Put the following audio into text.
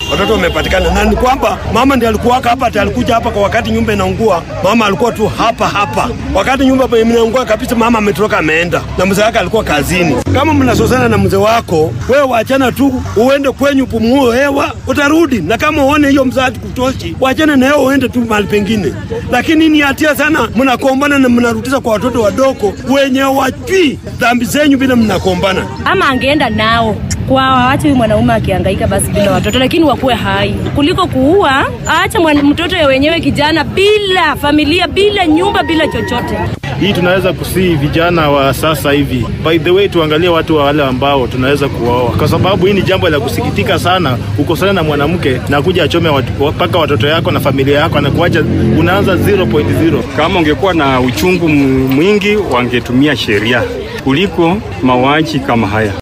watoto wamepatikana, na ni kwamba mama ndiye alikuwa hapa, ati alikuja hapa kwa wakati nyumba inaungua. Mama alikuwa tu hapa hapa wakati nyumba inaungua kabisa, mama ametoroka ameenda, na mzee wake alikuwa kazini. Kama mnasosana na mzee wako, wewe wachana tu, uende kwenyu pumue hewa, utarudi. Na kama uone hiyo mzazi kutoshi, wachana na yeye, uende tu mahali pengine. Lakini ni hatia sana, mnakombana na mnarudisha kwa watoto wadogo wenye wajui dhambi zenyu bila mnakombana. Ama angeenda nao kwa waache huyu mwanaume akihangaika basi bila watoto, lakini wakuwe hai kuliko kuua. Aacha mtoto ya wenyewe kijana bila familia, bila nyumba, bila chochote. Hii tunaweza kusii vijana wa sasa hivi, by the way, tuangalie watu wa wale ambao tunaweza kuwaoa, kwa sababu hii ni jambo la kusikitika sana. Ukosana na mwanamke na kuja achome mpaka watoto yako na familia yako, anakuacha unaanza 0.0. Kama ungekuwa na uchungu mwingi, wangetumia sheria kuliko mauaji kama haya.